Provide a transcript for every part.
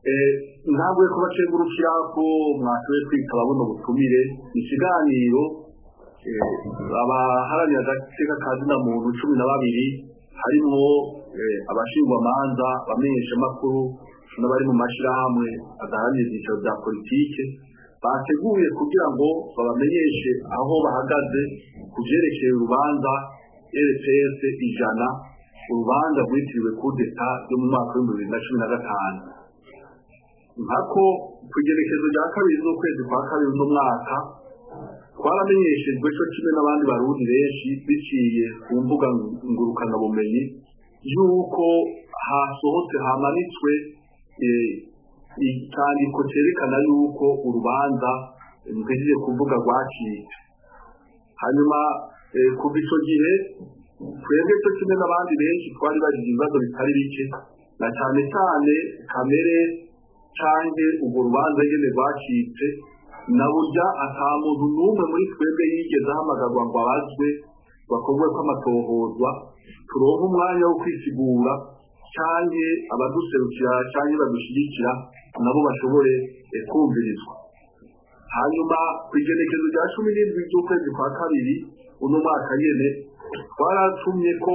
ntabwo kubacengurukira ko mwashoboye kwitaba buno butumire ikiganiro abaharanira agateka ka zina muntu cumi na babiri harimo abashingwamanza abamenyeshamakuru n'abari mu mashyirahamwe adaharanira ibyiciro bya politike bateguye kugira ngo babamenyeshe aho bahagaze ku byerekeye urubanza rps ijana urubanza rwitiriwe kudeta yo mu mwaka w'ibihumbi bibiri na cumi na gatanu nkako ku igerekezo rya kabiri z'ukwezi kwa kabiri uno mwaka twaramenyeshejwe cyo kimwe n'abandi barundi benshi biciye ku mbuga ngurukanabumenyi y'uko hasohotse hamanitswe icyandiko cyerekana y'uko urubanza rwejeje kuvuga rwacitse hanyuma kuva icyo gihe twebwe cyo kimwe n'abandi benshi twari bagize ibibazo bitari bike na cyane cyane kamere canke urwo rubanza nyene rwacitse na burya ata muntu n'umwe muri twebwe yigeze ahamagarwa ngo abazwe bakorwe ko amatohozwa turonke umwanya wo kwisigura canke abaduserukira canke badushyigikira nabo bashobore kumvirizwa hanyuma ku igenekezo rya cumi n'indwi ry'ukwezi kwa kabiri uno mwaka nyene twaratumye ko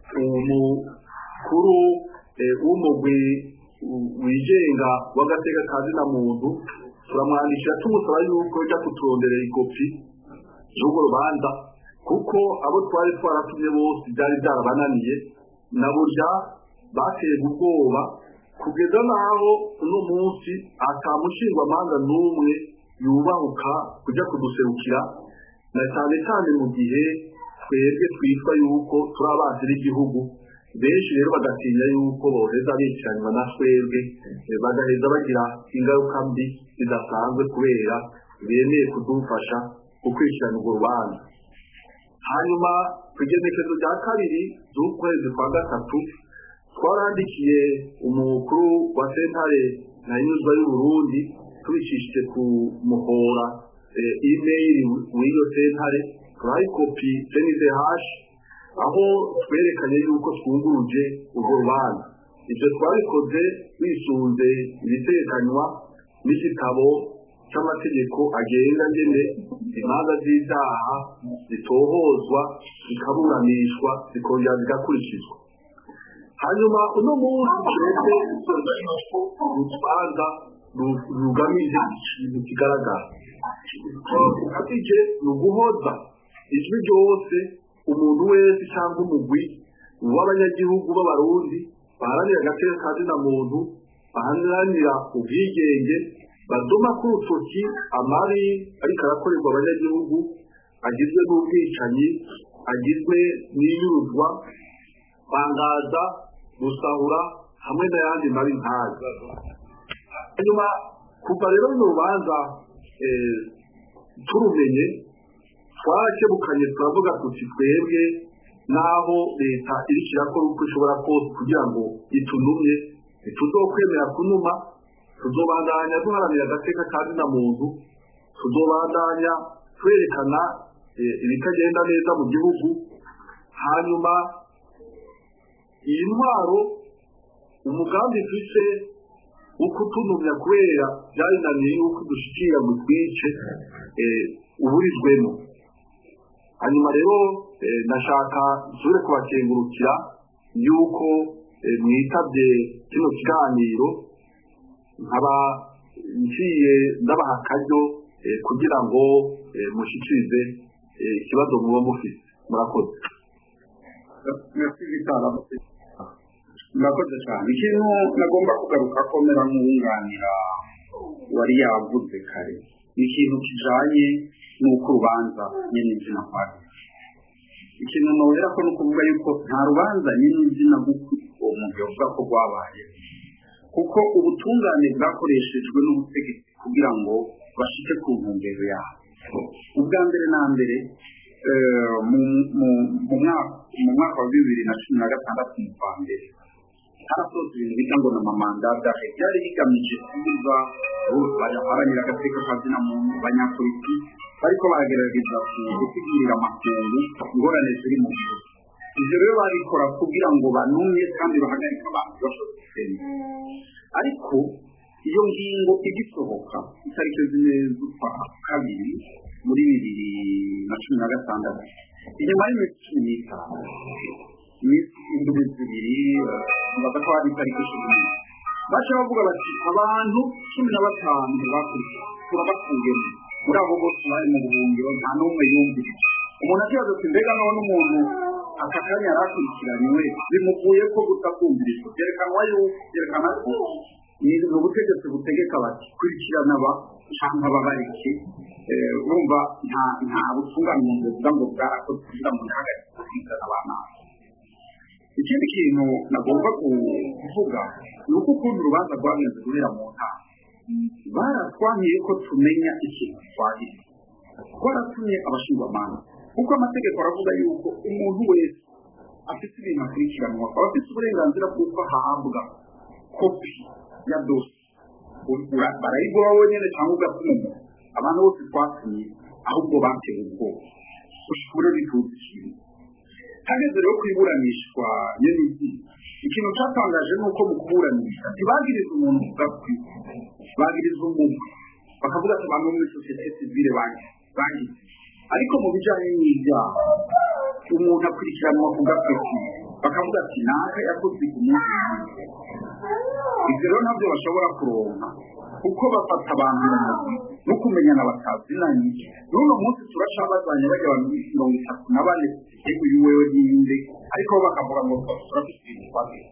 umukuru w'umugwi wigenga w'agateka ka zina muntu turamwandikira tumusaba yuko ajya kuturonderera ikopi y'urwo rubanza kuko abo twari twaratumye bose byari byarabananiye na burya bateye ubwoba kugeza n'aho uno munsi atamushingwamanza n'umwe yubahuka kujya kuduserukira na cyane cyane mu gihe twebwe twitwa yuko turi abanzi b'igihugu benshi rero bagatinya yuko boheza bitiranywa na twebwe bagaheza bagira ingaruka mbi zidasanzwe kubera bemeye kudufasha gukurikirana urwo rubanza hanyuma ku igenekezo rya kabiri z'ukwezi kwa gatatu twarandikiye umukuru wa sentare na nyuzwa y'uburundi tubicishije ku muhora imeyili w'iyo sentare turaha ikopi senide hashi aho twerekanye yuko twunguruje urwo rubanza ibyo twabikoze bisunze ibitekanywa n'igitabo cy'amategeko agenga ngene imanza z'ibyaha zitohozwa zikaburanishwa zikongera zigakurikizwa hanyuma uno munsi twebwe urubanza rugamije ikintu kigaragara tugamije ni uguhoza ijwi ryose umuntu wese cyangwa umugwi w'abanyagihugu b'abarundi baharanira agateka ka zina muntu baharanira ubwigenge badoma ku rutoki amabi ariko arakorerwa abanyagihugu agizwe n'ubwicanyi agizwe n'inyuruzwa bangaza gusahura hamwe n'ayandi mabi ntazi hanyuma kuva rero runo rubanza turumenye twarakebukanye turavuga tuti twebwe n'aho leta iriko irakora uko ishobora kose kugira ngo itunumye ntituzokwemera kunuma tuzobandanya duharanira agateka ka zina muntu tuzobandanya twerekana ibitagenda neza mu gihugu hanyuma iyi ntwaro umugambi ifise wo kutunumya kubera byarinaniye yuko dushikira mu twice uburizwemo hanyuma rero nashaka nsubire kubakengurukira yuko mwitabye kino kiganiro nkaba ngiye ndabaha akaryo kugira ngo mushikirize ikibazo muba mufite murakoze murakoze cyane ikintu nagomba kugaruka ko mera nk'uwunganira wari yavuze kare ni ikintu kijanye n'uko urubanza nyine izina kwari ikintu nohera ko ni ukuvuga yuko nta rubanza nyine izina uwo muntu yavuga ko rwabaye kuko ubutungane bwakoreshejwe n'ubutegetsi kugira ngo bashike ku ntumbero yabo ubwa mbere na mbere mu mwaka wa bibiri na cumi na gatandatu mu kwa mbere harasohotse ibintu bita ngo ni amamandadahe byari bigamije kubuza baharanira agateka kazina muntu banyapolitiki bariko baragerageza gusigurira amakungu ingorane ziri mu gihugu ivyo rero babikora kugira ngo banumye kandi bahagarike abantu bashobora gusenga ariko iyo ngingo igisohoka itariki zine z'ukwa kabiri muri bibiri na cumi na gatandatu inyuma y'iminsi cumi n'itanu iminsi indwi zibiri baza ko hari itariki cumi n'imwe baca bavuga bati abantu cumi na batanu bakurikiye turabakuyemo muri abo bose bari mu buhungiro nta n'umwe yumvise umuntu akibaza ati mbega naho n'umuntu aka kanya yari akurikiranywe bimuvuye ko gusa kumvirizwa byerekanwa yuko byerekana ko ni ubutegetsi butegeka bati kurikirana aba cyangwa ababariki urumva nta nta butungane mu nzu ngo bwarakoze kugira ngo ntihagarike gukurikirana abana ikindi kintu nagomba kuvuga ni uko ukuntu urubanza rwagenze guhera mu ntara baratwamiye ko tumenya ikintu twahise twaratumye abashinjwamanza kuko amategeko aravuga yuko umuntu wese afite ibintu akurikiranwa akaba afite uburenganzira bw'uko ahabwa kopi ya dosi barayiguha wenyine cyangwa ugatuma umuntu abantu bose twatumye ahubwo batewe ubwoba ushobora bituza ikintu hageze rero ku iburanishwa nyine ikintu cyatangaje ni uko mu kuburanisha ntibagiriza umuntu ugakwi bagiriza umuntu bakavuga ati abantu bo muri sosiyete sivile bagize ariko mu bijyanye n'ibyaha umuntu akurikiranwa ku gapeti bakavuga ati naka yakoze ku munsi ibyo rero ntabyo bashobora kuronka kuko bafata abantu mu mugwi no kumenyana batazinanye n'uno munsi turacabazanye bajya abantu mirongo itatu na bane yewe uyu wewe n'iyindi ariko bo bakavuga ngo turafite ibintu twagiye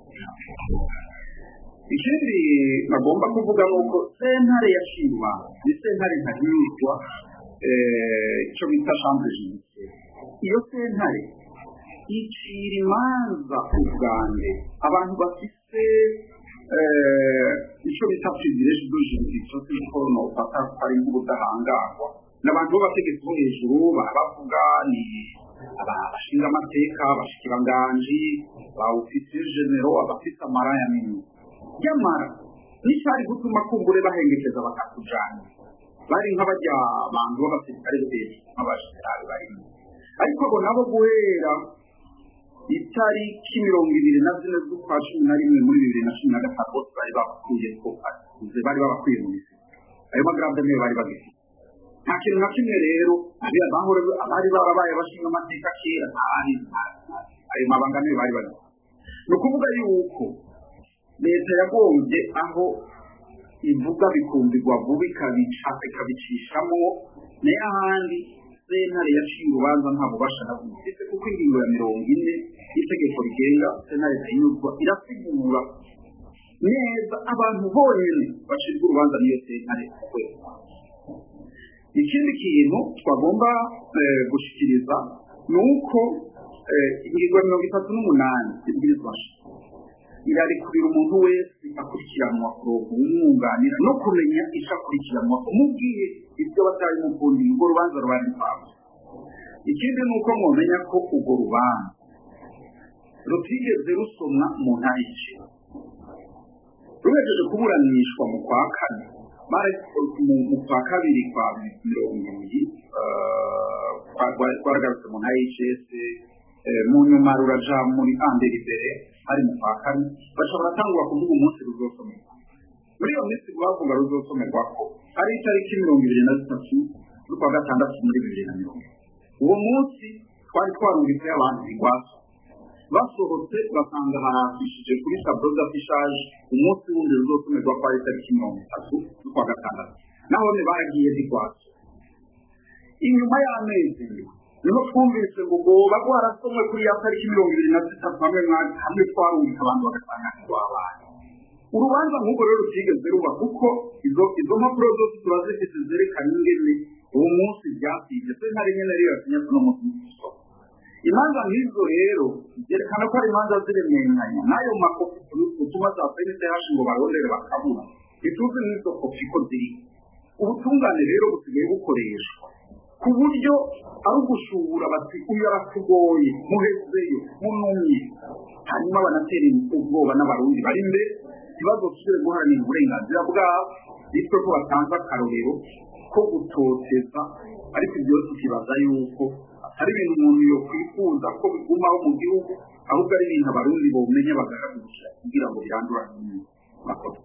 ikindi bagomba kuvuga ni uko sentare yashima ni sentare ntahinyuzwa icyo bita chambre judiciaire iyo sentare icira imanza ubwande abantu bafite icyo bita privilege de jurisdiction kuko nofata ko ari nk'ubudahangarwa n'abantu b'abategetsi bo hejuru barabavuga ni abashinga amateka abashikiranganji ba ofisiye genero abafite amaraya minini nyamara n'icyari gutuma kumbure bahengekeza bakakujana bari nk'abajya abantu b'abasirikare hejuru nk'abasirikare barimo ariko abo nabo guhera itariki mirongo ibiri na zine z'ukwa cumi na rimwe muri bibiri na cumi na gatanu bose bari babakuye ko bari babakuye mu isi ayo magarade niyo bari bagifite nta kintu na kimwe rero abari barabaye bashinga amateka kera ntahari ayo mabanga niyo bari bagifite ni ukuvuga yuko leta yagombye aho ivuga bikumvirwa vuba ikabica ikabicishamo nayo ahandi sentare yaciye urubanza nta bubasha na bumwe ndetse kuko ingingo ya mirongo ine y'itegeko rigenga sentare ntayinyuzwa irasigura neza abantu bonyine bacirwa urubanza n'iyo sentare kwezi ikindi kintu twagomba gushyikiriza ni uko ingingo ya mirongo itatu n'umunani y'ibwirizwa irarekurira umuntu wese akurikiranwa kuronka umwunganira no kumenya icyo akurikiranwa umubwiye ibyo batari mukundi urwo rubanza rubari rwawe ikindi ni uko mwamenya ko urwo rubanza rutigeze rusomwa mu ntayiciro ruhejeje kuburanishwa mu kwa kane mu kwa kabiri kwa mirongo ibiri rwaragarutse mu ntayicese mu nyuma ruraja muri ambere imbere hari mu kwa kane bashobora tangwa kuvuga umunsi ruzosomerwa muri iyo minsi bavuga ruzosomerwa ko ari itariki mirongo ibiri na zitatu z'ukwa gatandatu muri bibiri na mirongo uwo munsi twari twarumvise abantu igwaso basohotse basanga harafishije kuri tablo d'affichage umunsi wundi ruzosomerwa ko ari itariki mirongo itatu z'ukwa gatandatu nahone baragiye zigwaso inyuma y'amezi niho twumvise ngo goba rwarasomwe kuri ya tariki mirongo ibiri na zitatu hamwe hamwe twarumvise abantu bagasanga ntirwabaye urubanza nk'ubwo rero rutigeze ruba kuko izo izo mpapuro zose tuba zifite zerekana ingene uwo munsi byasibye se ntari nyine rero yasinya kuno munsi w'isoko imanza nk'izo rero byerekana ko ari imanza ziremeranya n'ayo makopi utuma za pnch ngo barondere bakabura ntituzi n'izo kopi ko ziri ubutungane rero busigaye bukoreshwa ku buryo ari ugushubura bati uyu aratugoye muhezeyo munumye hanyuma banatera ubwoba n'abarundi bari imbere ntibazosubire guharanira uburenganzira bwabo bityo ko batanze akarorero ko gutoteza ariko ibyo byose tukibaza yuko atari ibintu umuntu yokwifuza ko bigumaho mu gihugu ahubwo ari ibintu abarundi bawumenya bagahaguruka kugira ngo birandurane n'ibindi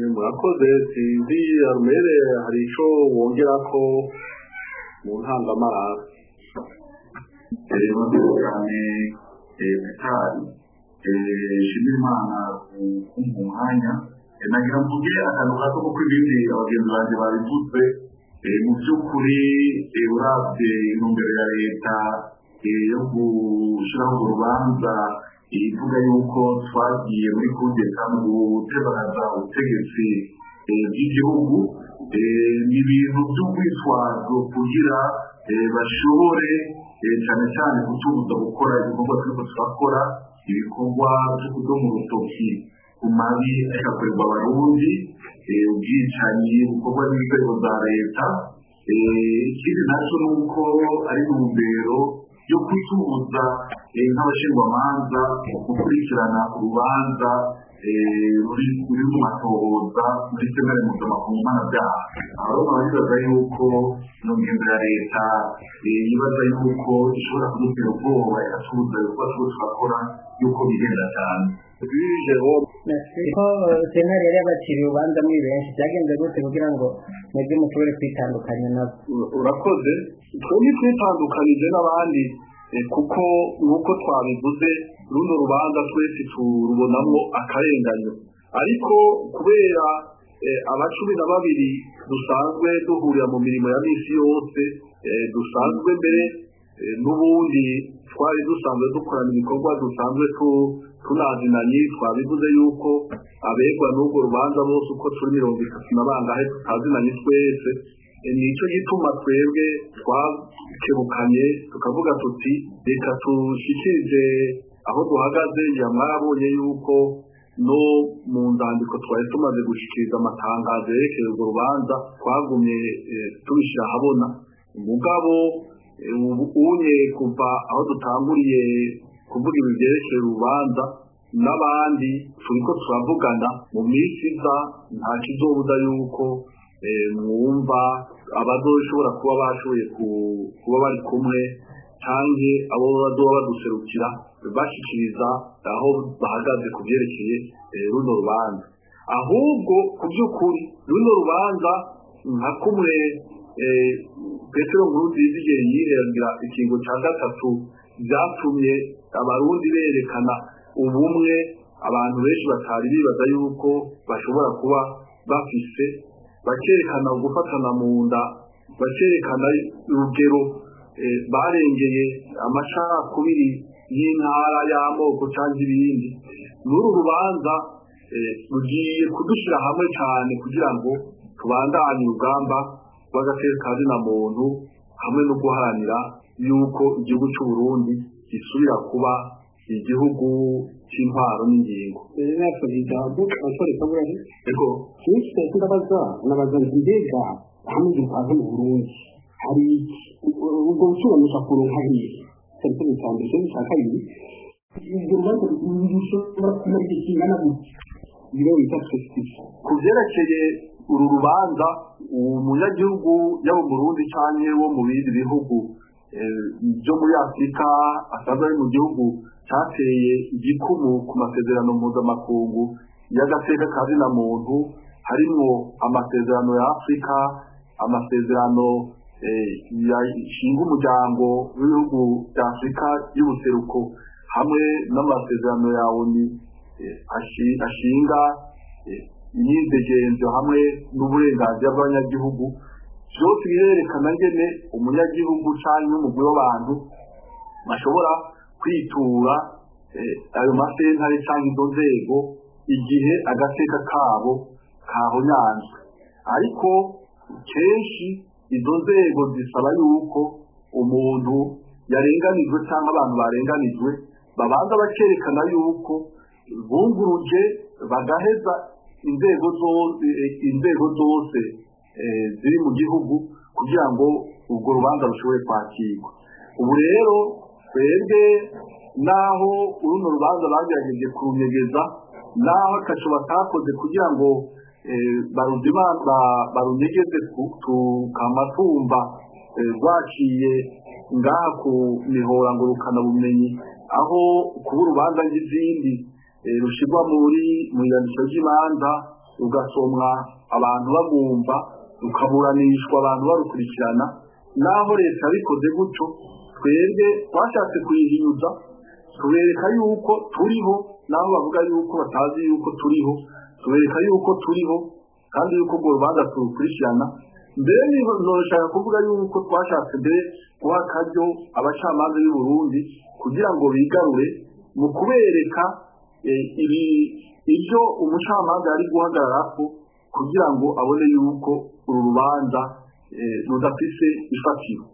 murakoze sinzi arumere hari ico wongera ko mu ntangamarara murakoze cyane petari shimira imana ku mwanya nagira mvuge akantu gato kuko ibindi abagenzi banjye babivuze mu by'ukuri urabye intumbero ya leta yo gushyiraho urubanza ivuga yuko twagiye muri kudeta mu gutebagaza ubutegetsi bw'igihugu ni ibintu by'urwitwazo kugira bashobore cyane cyane kutubuza gukora ibikorwa turiko turakora ibikorwa byo kudomo urutoki ku mabi agakorerwa abarundi ubwicanyi bukorwa n'inzego za leta ikindi nacyo ni uko ari intumbero yo kwitubuza nk'abashingwamanza gukurikirana urubanza ruri mu matohoza muri senare mpuzamakungu mpanabyaha aho babibaza yuko mu ngendo ya leta yibaza yuko ishobora kudutera ubwoba igatubuza ibikorwa tuba turakora yuko bigenda cyane ko sentare yari yabaciriye urubanza muri benshi byagenze gute kugira ngo mwebwe mushobore kwitandukanya nabo urakoze twebwe twitandukanije n'abandi kuko nk'uko twabivuze runo rubanza twese turubonamo akarenganyo ariko kubera abacumi na babiri dusanzwe duhurira mu mirimo ya misi yose dusanzwe mbere n'ubundi twari dusanzwe dukorana ibikorwa dusanzwe tunazinanye twabivuze yuko abegwa n'urwo rubanza bose uko turi mirongo itatu na bangahe tutazinanye twese nicyo gituma twebwe twakebukanye tukavuga tuti reka tushikirize aho duhagaze ya mwarabonye yuko no mu nzandiko twari tumaze gushikiriza amatangazo yerekeye urwo rubanza twagumye tubishyira ahabona umugabo unye kuva aho dutanguriye kuvuga ibi byerekeye urubanza n'abandi turiko turavugana mu minsi iza nta kizobuza yuko mwumva abazoshobora kuba bashoboye kuba bari kumwe canke abo bazoba baduserukira bashikiriza aho bahagaze ku vyerekeye runo rubanza ahubwo ku by'ukuri runo rubanza nka kumwe petero nkurunziza igihe yiherera ikingo cya gatatu byatumye abarundi berekana ubumwe abantu benshi batari bibaza yuko bashobora kuba bafise bakerekana gufatana mu nda bakerekana urugero barengeye amacakubiri y'intara y'amoko cyangwa ibindi n'uru rubanza rugiye kudushyira hamwe cyane kugira ngo tubandanye urugamba rw'agateka na muntu hamwe no guharanira yuko igihugu cy'u Burundi gisubira kuba igihugu cy'intwaro n'ingingo ego kenshi ndabaza nabaza mbega hamwe gipaza mu Burundi hari ubwo busobanuza kuronka hehe cyari cyo cya mbere cyo cya kabiri ibyo rubanza rushobora kumara igihe kingana gute ibiro bita prestige ku byerekeye uru rubanza umunyagihugu yaba mu Burundi cyangwa wo mu bindi bihugu byo muri afurika asanzwe ari mu gihugu cyateye igikumu ku masezerano mpuzamakungu y'agateka ka zina muntu harimo amasezerano ya afurika amasezerano yashinga umuryango w'ibihugu bya afurika y'ubuseruko hamwe n'amasezerano ya oni ashinga imyidegenzo hamwe n'uburenganzira bw'abanyagihugu byose birerekana ngene umunyagihugu cyangwa umugwi w'abantu bashobora kwitura ayo masentare cyangwa izo nzego igihe agateka kabo kahonyanzwe ariko kenshi izo nzego zisaba yuko umuntu yarenganijwe cyangwa abantu barenganijwe babanza bakerekana yuko bunguruje bagaheza inzego zose inzego zose ziri mu gihugu kugira ngo urwo rubanza rushobore kwakirwa ubu rero twebwe naho uruno rubanza bagerageje kurunyegeza naho akaco batakoze kugira ngo barunyegeze tukamatumba rwaciye ngaha ku mihora ngurukana bumenyi aho kuba urubanza n'izindi rushyirwa muri mu iyandikiro ry'imanza rugasomwa abantu babumva rukaburanishwa abantu barukurikirana naho leta yabikoze gutyo twebwe twashatse kuyihinyuza tubereka yuko turiho naho bavuga yuko batazi yuko turiho tubereka yuko turiho kandi yuko urwo rubanza turukurikirana mbere nshaka kuvuga yuko twashatse mbere guha akaryo abacamanza b'i Burundi kugira ngo bigarure mu kubereka ibyo umucamanza yari guhagararako kugira ngo abone yuko uru rubanza rudafise ifatiro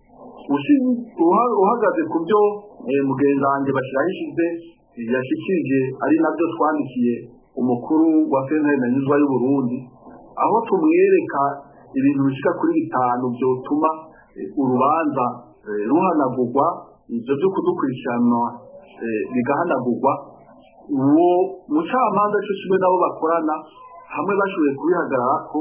uhagaze ku byo mugenzi wanjye bashyiraho ishize yashyikirije ari nabyo twandikiye umukuru wa sentare na nyuzwa y'uburundi aho tumwereka ibintu bishyika kuri bitanu byotuma urubanza ruhanagurwa ibyo byo kudukurikirana bigahanagurwa uwo mucamanza cyo kimwe nabo bakorana hamwe bashoboye kubihagarara ko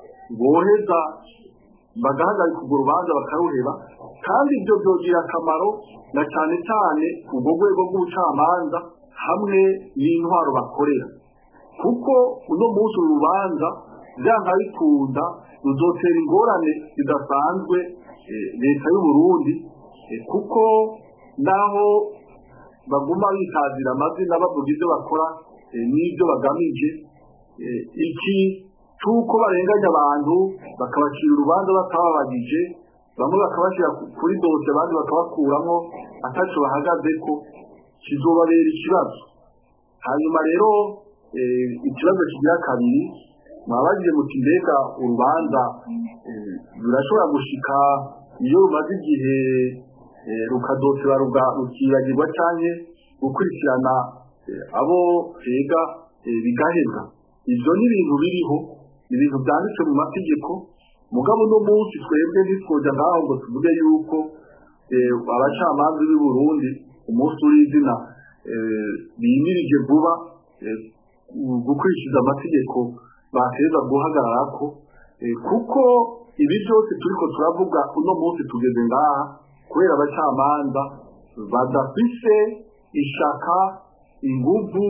boheza bagahagarika urwo rubanza bakaruheba kandi ibyo byogira akamaro na cyane cyane urwo rwego rw'ubucamanza hamwe n'intwaro bakorera kuko uno munsi uru rubanza byanga bikunda ruzotera ingorane zidasanzwe leta y'uburundi kuko naho baguma bitazira amazina bavuga ibyo bakora n'ibyo bagamije iki cy'uko barenganya abantu bakabacira urubanza batababagije bamwe bakabashyira kuri dose abandi bakabakuramo ataco bahagaze ko kizobabera ikibazo hanyuma rero ikibazo kigira kabiri mwabagije muti mbega urubanza rurashobora gushika iyo rumaze igihe rukadotera rukibagirwa cyane gukurikirana abo twega bigahebwa ibyo ni ibintu biriho ibintu byanditse mu mategeko mugabo uno munsi twebwe ntitwoja ngaho ngo tuvuge yuko abacamanza b'i burundi umunsi w'izina bimirije vuba gukurikiza amategeko bateza guhagarara ko kuko ibi byose turiko turavuga uno munsi tugeze ngaha kubera abacamanza badafise ishaka inguvu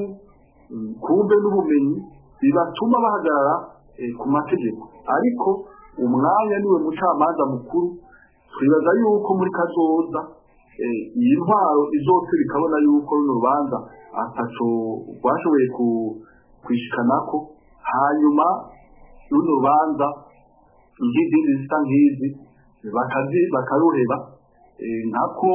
kumbe n'ubumenyi bibatuma bahagarara ku mategeko ariko umwanya niwe mucamanza mukuru twibaza yuko muri kazoza iyi ntwaro izose bikabona yuko runo rubanza ataco rwashoboye kwishikanako hanyuma runo rubanza nk'izindi zisa nk'izi bakaruheba nkako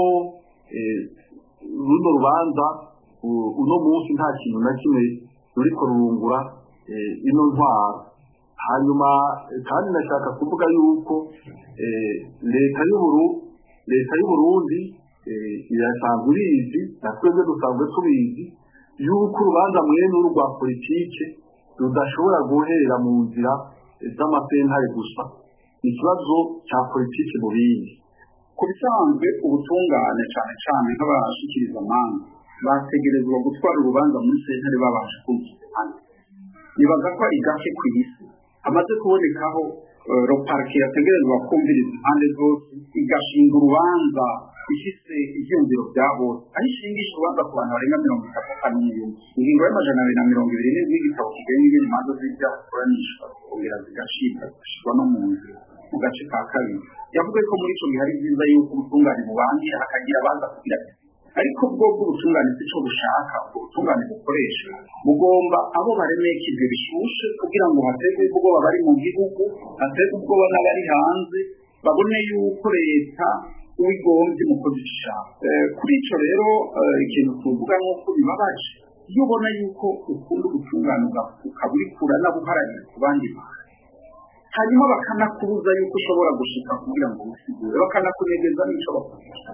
runo rubanza uno munsi nta kintu na kimwe ruriko rurungura ino ntwaro hanyuma kandi nashaka kuvuga yuko leta y'uburu leta y'uburundi irasanzwe irizi na twebwe dusanzwe tubizi yuko urubanza mwene uru rwa politike rudashobora guherera mu nzira z'amasentare gusa ikibazo cya politike mu bindi ku bisanzwe ubutungane cyane cyane nk'abashikiriza amanza bategerezwa gutwara urubanza muri sentare babasha kumva nibaza ko ari gake ku isi hamaze kubonekaho roparike yategerezwa kumviriza impande zose igashinga urubanza ifise ivyumviro vya bose aho ishingisha urubanza ku bantu barenga mirongo itatu kaniyumwe ingingo y'amajana abiri na mirongo ibiri n'indwi y'igitabo kigenga ingene imanza z'ivyaha zikoranishwa zikongera zigashibwa zigashirwa no mu nzira mu gace ka kabiri yavuze ko muri ico gihe ari vyiza yuko ubutungane bubangira hakagira abaza kugira ariko bwo bw'ubutungane si cyo bushaka ubutungane bukoresha bugomba abo baremeka ibyo bishushe kugira ngo haterwe ubwoba bari mu gihugu haterwe ubwoba n'abari hanze babone yuko leta uwigombye umukozi ishaka kuri icyo rero ikintu tuvuga nk'uko bibabaje iyo ubona yuko ukunda ubutungane ukaba uri kuranabuharanira ku bandi bantu hanyuma bakanakubuza yuko ushobora gushika kugira ngo wisigure bakanakunegeza n'icyo bakugisha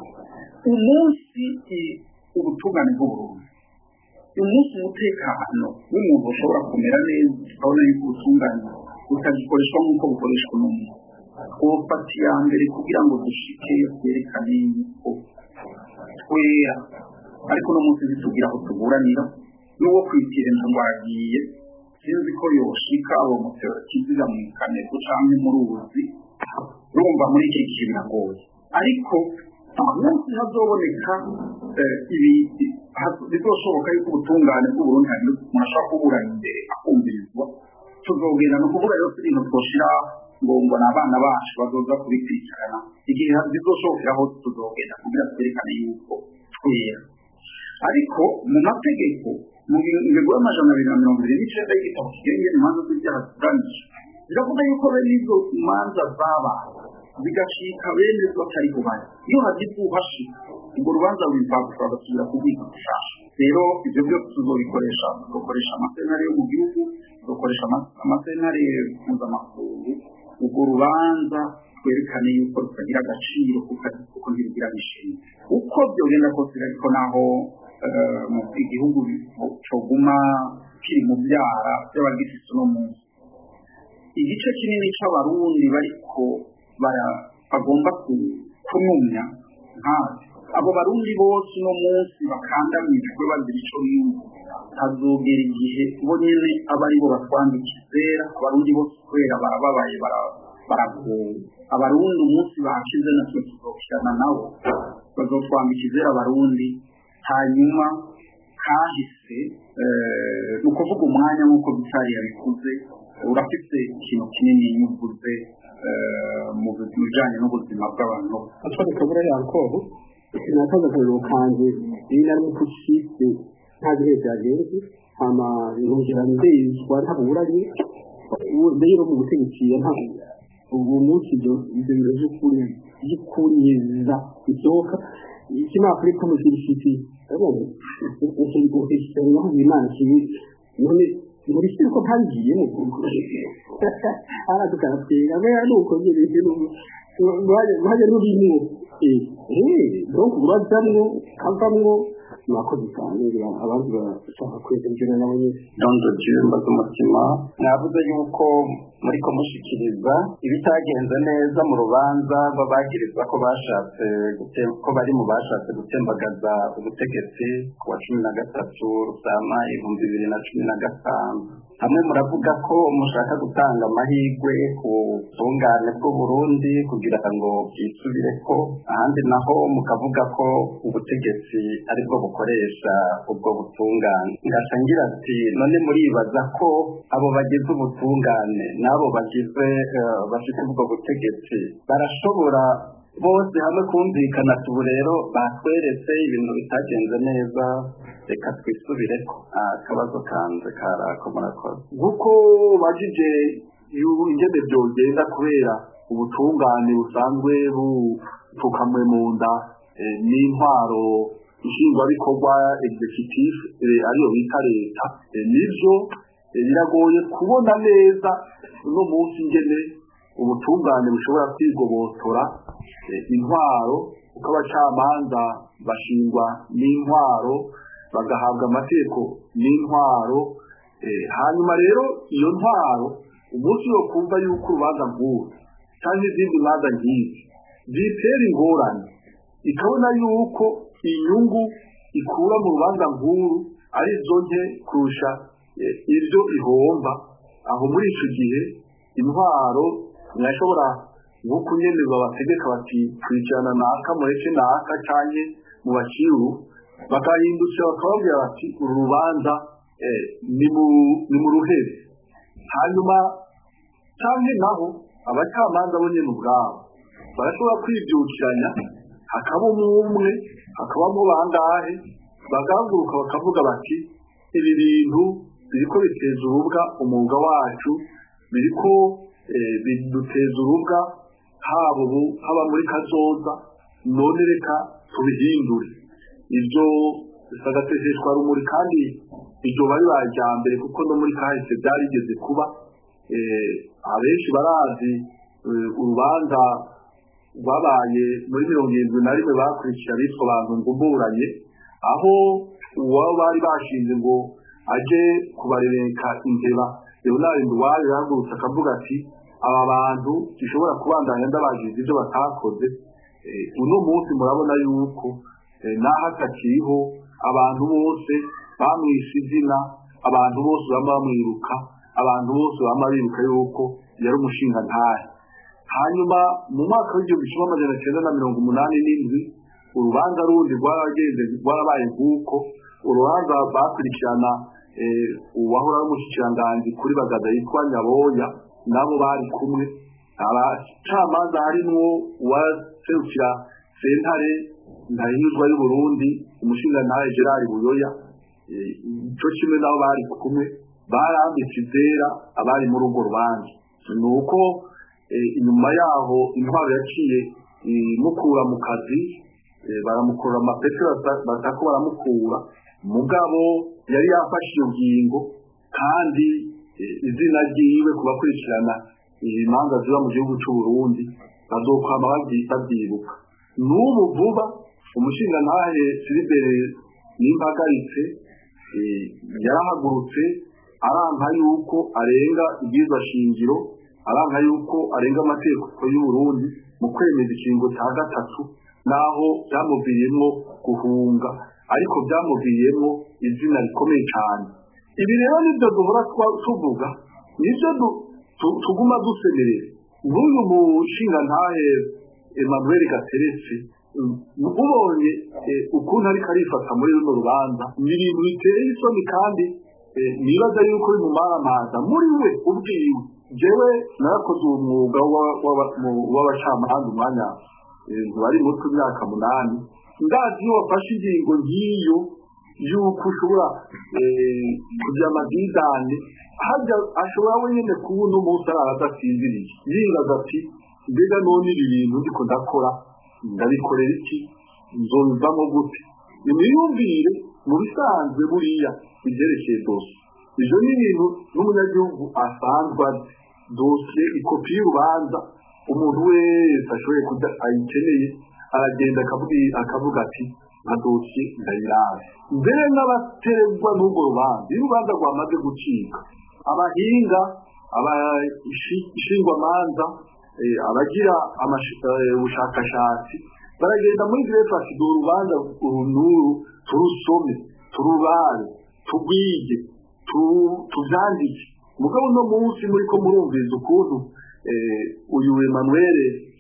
umunsi ubutungane bw'uburundi umunsi umutekano w'umuntu ushobora kumera neza ukabona yuko ubutungane butagikoreshwa nk'uko bukoreshwa n'umuntu twofata iya mbere kugira ngo dushikeyo twerekane yuko twera ariko no munsi ntitugira aho tuburanira n'uwo kwitira inzu ngo aragiye sinzi ko yoshika abo mutero kiziga mu kaneko canke mu ruzi urumva muri iki gihe biragoye ariko umunsi hazoboneka ibi bizoshoboka yuko ubutungane bw'uburundi hari umuntu ashobora kuburana imbere akumvirizwa tuzogenda ni ukuvuga rero ibintu twoshira ngo ngo ni abana bacu bazoza kubikurikirana igihe bizoshobokera hose tuzogenda kugira twerekane yuko twera ariko mu mategeko mu ngingo y'amajana abiri na mirongo irindwi n'icyenda y'igitabo kigenga imanza z'ibyaha ziburanije biravuga yuko bene izo manza zabaye zigacika bene zo atari kubari iyo hagize uhashika urwo rubanza rw'imfagusa bagasubira kubwika gushasha rero ibyo byose tuzobikoresha tugakoresha amasenari yo mu gihugu tugakoresha amasenari mpuzamakungu urwo rubanza twerekane yuko rutagira agaciro kuko ntirugira n'ishimwe uko byogenda kose ariko naho mu igihugu coguma kiri mu byara by'abagifite uno munsi igice kinini c'abarundi bariko bagomba kunumya nkazi abo barundi bose uno munsi bakandamijwe bazira ico biyumva hazogera igihe bo nyene aba aribo batwambika izera abarundi bose kubera barababaye baragowe abarundi umunsi bakize natwe tuzokirana nabo bazotwambika izera abarundi hanyuma kahise ni ukuvuga umwanya nk'uko bitari yabikuze urafite ikintu kinini nyuguze mu bijyanye n'ubuzima bw'abantu atwara kabura yankoro sinatoza akariro kanje iyi nari mu kushitse nta gihe byagenze hama nkongera ndezwa ntaburanye rero mu butegetsi ubu munsi ibyo ibyo biro by'ukuri by'ukuriza bisohoka ikinafurika mu kirishiti ukishyura imana kibi none muri siri ko ntagiyemo aradukana twiga mbere nuko nyine mwajya n'urimo eh donc urazamwo kavamwo mwakoze cyane abandi bashaka kwegera nabo nyine dondo jimba z'umutima mwavuze yuko muri kumushikiriza ibitagenze neza mu rubanza babagirizwa ko bashatse ko bari mu bashatse gutembagaza ubutegetsi ku wa cumi na gatatu rusama ibihumbi bibiri na cumi na gatanu hamwe muravuga ko mushaka gutanga amahirwe ku butungane bw'uburundi kugira ngo bwisubire ko ahandi naho mukavuga ko ubutegetsi aribwo bukoresha ubwo butungane ngaca ngira ati none muribaza ko abo bagize ubutungane n'abo bagize bafite ubwo butegetsi barashobora bose hamwe kumvikana tubu rero batweretse ibintu bitagenze neza reka twisubire ko akabazo kanze karako murakoze nk'uko bajije ingene byogenda kubera ubutungane busanzwe bupfukamwe mu nda n'intwaro nshingwabikorwa executive ariyo bita leta nivyo biragoye kubona neza uno munsi ingene ubutungane bushobora kwigobotora intwaro uko abacamanza bashingwa n'intwaro bagahabwa amategeko n'intwaro hanyuma rero iyo ntwaro umunsi wo kumva yuko urubanza nk'uru cyangwa izindi manza nk'izi zitera ingorane ikabona yuko inyungu ikura mu rubanza nk'uru ari zo nke kurusha ibyo ihomba aho muri icyo gihe intwaro ntiyashobora nk'uko nyine babategeka bati kwicarana naka mureke naka cyane mu bakiru bakahindukira bakababwira bati uru rubanza ni mu ruhebe hanyuma cyane naho abacamanza bo nyine ubwabo barashobora kwibyukiranya hakabamo umwe hakabamo bangahe bagahaguruka bakavuga bati ibi bintu biriko biteza urubwa umwuga wacu biriko biduteza urubwa haba ubu haba muri kazoza none reka tubihindure ibyo bisagatesheshwa rumuri kandi iryo bari bajya mbere kuko no muri kahise byarigeze kuba abenshi barazi urubanza rwabaye muri mirongo irindwi na rimwe bakurikira bitwa abantu ngumburanye aho uwabo bari bashinze ngo aje kubarereka imbeba leonard nduwayo yahagurutse akavuga ati aba bantu dushobora kubandanya ndabagize ibyo batakoze uno munsi murabona yuko naho atakiriho abantu bose bamwishe izina abantu bose bama bamwiruka abantu bose bama biruka yuko yari umushinga ntahe hanyuma mu mwaka w'igihumbi kimwe amajana cyenda na mirongo umunani n'indwi urubanza rundi rwaragenze rwarabaye nk'uko urubanza bakurikirana uwahora w'umushikiranganji kuri bagaza yitwa nyaboya nabo bari kumwe abacamanza harimwo uwaserukira sentare ndahindurwa y'uburundi umushingantahe gerard buyoya ico kimwe nabo bari kumwe barambitse izera abari muri urwo rubanza ni uko inyuma yaho intwaro yaciye imukura mu kazi baramukura amapeti batako baramukura mugabo yari yafashe iyo ngingo kandi izina ryiwe ku bakurikirana imanza ziba mu gihugu cy'u Burundi bazokwama babyibuka n'ubu vuba umushingantahe Silibere n'impagaritse yarahagurutse aranka yuko arenga ibwirizwa shingiro aranka yuko arenga amategeko y'u Burundi mu kwemeza ikingo cya gatatu naho byamuviriyemo guhunga ariko byamuviriyemo izina rikomeye cyane ibi rero nibyo duhora tuvuga nibyo tuguma dusemerera n'uyu mushingantahe Emmanuel Gateretse ubonye ukuntu ariko arifata muri runo rubanza ni ibintu biteye isoni kandi nibaza yuko uri mu maramaza muri we ubwiwe jewe narakoze uwo mwuga w'abacamanza umwanya bari muto imyaka munani ndazi iyo wafashe ingingo nk'iyo yuko ushobora kugira amadidane hajya ashobora wenyine kuba uno munsi arara adasinziriye yibaza ati mbega none ibi bintu ndiko ndakora ndabikorera iki nzobivamo gute nimwiyumvire mu bisanzwe buriya ibyerekeye dosiye ibyo ni ibintu n'umunyagihugu asanzwe azi dosiye ikopi y'urubanza umuntu wese ashoboye kuda ayikeneye aragenda akavuga ati nka dosiye ndayirabe mbere n'abaterwa n'urwo rubanza iyo urubanza rwamaze gucika abahinga abashingwamanza abagira ubushakashatsi baragenda muri grefe basigaye urubanza urunuru turusome turubare tugwige tubyandike mugabo uno munsi muri ko murumviza ukuntu uyu Emmanuel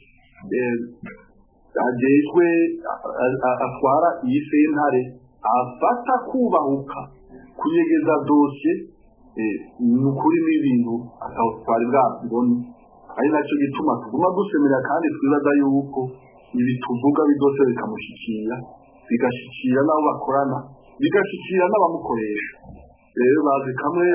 agejwe atwara iyi sentare afata kubahuka kunyegeza dosiye ni ukuri n'ibintu atawutwara bwabibone ari nacyo gituma tuguma dusemera kandi twibaza yuko ibi tuvuga bidose bikamushyikira bigashikira n'abo bakorana bigashikira n'abamukoresha rero bazi kamwe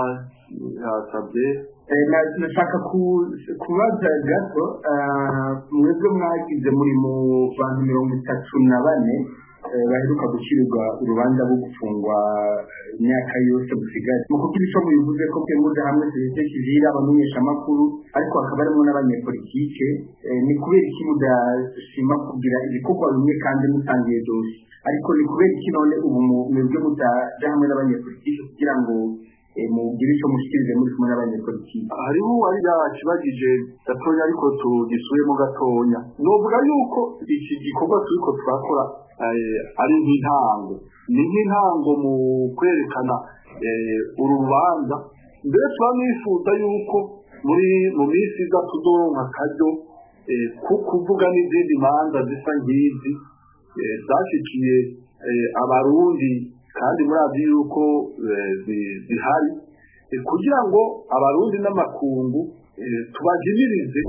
yasabye nashaka kubaza gato mwebwe mwagize muri mu bantu mirongo itatu na bane baheruka gushyirirwa urubanza rwo gufungwa imyaka yose busigaye mu kuko ibico bivuze ko muje hamwe serivisi kivira abamenyeshamakuru ariko hakaba harimo n'abanyepolitike ni kubera iki mudashima kugira ibikorwa bimwe kandi mutangiye dosi ariko ni kubera iki none ubu mwebwe mutaja hamwe n'abanyepolitike kugira ngo mugire icyo mushyikirize muri kumwe n'abanyepolitike hariho uwari yakibagije gatonya ariko tugisubiyemo gatonya novuga yuko iki gikorwa turiko turakora ari nk'intango ni nk'intango mu kwerekana uru rubanza mbere tuba nifuza yuko muri mu minsi iza tuzoronka akaryo ko kuvuga n'izindi manza zisa nk'izi zashikiye abarundi kandi murazi yuko zihari kugira ngo abarundi n'amakungu tubajimirize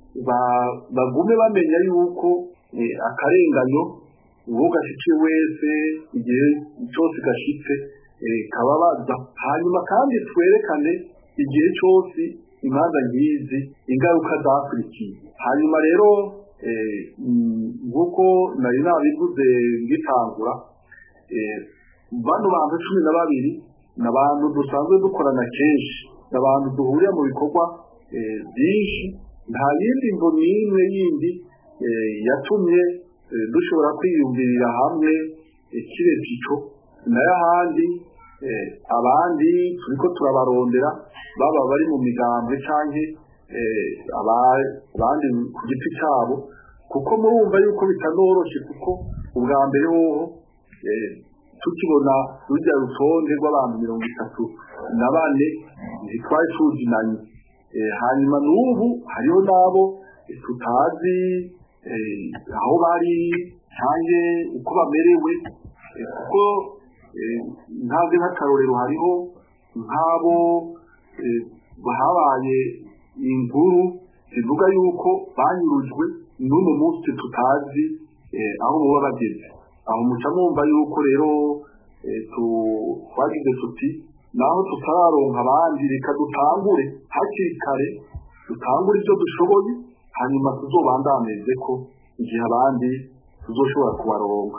bagume bamenya yuko akarenganyo uwo gashikiye wese igihe cyose gashitse kababaza hanyuma kandi twerekane igihe cyose imanza nk'izi ingaruka zakurikiye hanyuma rero nk'uko nari nabivuze ngitangura bano bantu cumi na babiri ni abantu dusanzwe dukorana kenshi ni abantu duhurira mu bikorwa byinshi nta yindi ngo n'imwe yindi yatumye dushobora kwiyumvirira hamwe kiretse ico nayo ahandi abandi turiko turabarondera baba bari mu migambwe canke abandi ku giti cyabo kuko murumva yuko bitanoroshe kuko ubwa mbere hoho tukibona rujya rutonde rw'abantu mirongo itatu na bane ntitwari tuzinanye hanyuma n'ubu hariho n'abo tutazi aho bari cyangwa uko bamerewe kuko ntabwo nk'akarorero hariho nk'abo habaye inkuru zivuga yuko banyurujwe n'uno munsi tutazi aho baba bageze aho muca mwumva yuko rero twagize tuti naho tutararonka abandi reka dutangure hakiri kare dutangure ibyo dushoboye hanyuma tuzobandameze ko igihe abandi tuzoshobora kubaronka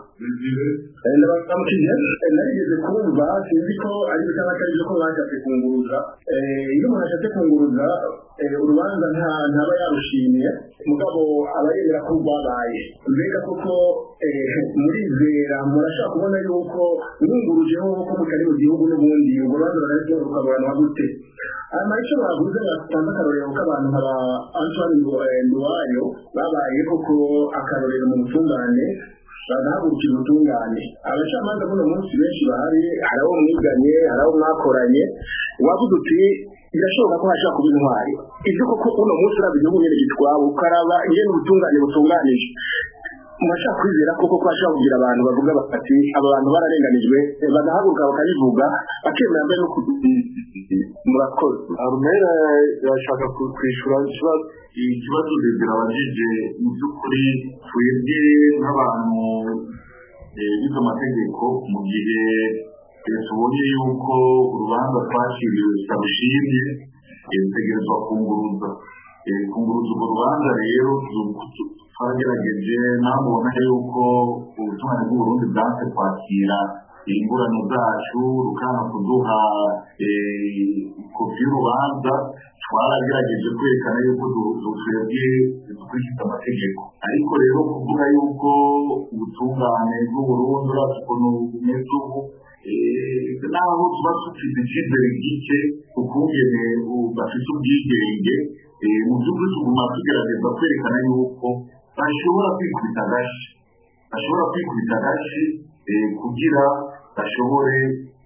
narigeze kumva sinzi ko ari byo cyangwa atari byo ko bashatse kunguruza iyo umuntu ashatse kunguruza urubanza ntaba yarushimiye mugabo aba yemera ko rwabaye mbega koko murizera murashaka kubona yuko mwungurujeho ko mutari mu gihugu n'ubundi urwo rubanza bararyo rukaburanwa gute hanyuma icyo bavuze batanze akarorero k'abantu nka ba antoine nduwayo babaye koko akarorero mu butungane bagahagurukira ubutungane abacamanza buno munsi benshi bahari hari abo mwiganye hari abo mwakoranye wavuze uti birashoboka ko hashobora kuba intwari ibyo koko uno munsi uraba igihugu nyine gitwaba ukaraba ingene ubutungane butunganije murashaka kwizera koko ko hashobora kugira abantu bavuga bati aba bantu bararenganijwe bagahaguruka bakabivuga bakemera mbere no murakoze arumera yashaka kwishura ikibazo ikibazo bibwira abajije mu by'ukuri twebwe nk'abantu bize amategeko mu gihe tubonye yuko urubanza twaciriwe tutarushimye dutegerezwa kunguruza kunguruza urwo rubanza rero twagerageje namubona yuko ubutungane bw'uburundi bwanse kwakira ingurane zacu rukanga kuduha kopi y'urubanza twaragerageje kwerekana yuko twebwe dukurikiza amategeko ariko rero kuvuga yuko ubutungane bw'uburundi urazi ukuntu bumeze ubu naho tuba dufite icyizere gike ukungene bafite ubwigenge mu by'ukuri tuguma tugerageza kwerekana yuko bashobora kwikubita agashi bashobora kwikubita agashi kugira bashobore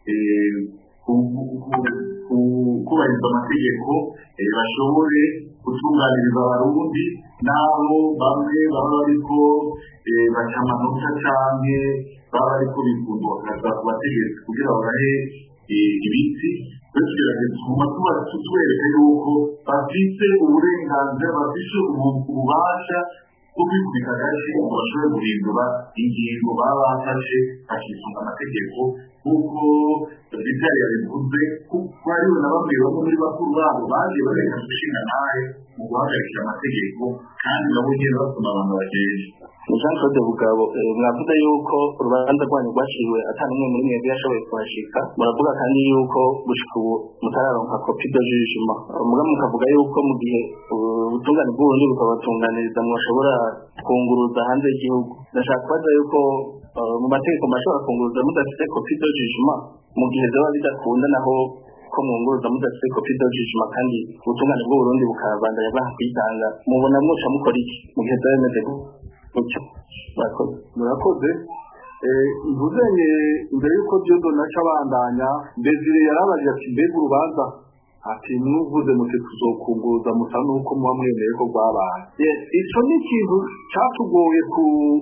kubahiriza amategeko bashobore gutunganiriza abarundi n'abo bamwe baba bariko baca amanota canke baba bariko bikundwakaza ku bategetsi kugira babahe ibiti twe tugerageza tuguma tuba tubereka yuko bafise uburenganzira bafise ububasha bwo kwikubita agashi ngo bashobore guhindura ingingo baba bafashe bakisunga amategeko nk'uko vitali yabivuze kuko hariho na bamwe bamwe muri bakuru babo bagiye bareka gushinga nawe mu guhagarikira amategeko kandi nabo nyine basoma abantu bagejeje jean claude bugabo mwavuze yuko urubanza rwanyu rwaciriwe atari umwe muri mwebwe yashoboye kuhashika muravuga kandi yuko gushika ubu mutararonka kopi do jijima muga mukavuga yuko mu gihe ubutungane bw'uburundi bukabatunganiriza mwashobora kunguruza hanze y'igihugu ndashaka kubaza yuko mu mategeko mashobora kunguruza mudafite kopi do jijima mu gihe zoba bidakunda naho ko mwunguruza mudafite kopi do jijima kandi ubutungane bw'uburundi bukabandanya bwaha kwitanga mubona mwoca mukora iki mu gihe zoba bimeze gutyo murakoze murakoze mvuzenye imbere y'uko byodo naca abandanya mbezire yarabajije ati mbega urubanza ati mwavuze muti tuzokunguruza musa nuko muba mwemeye ko rwabaye icyo ni ikintu cyatugoye ku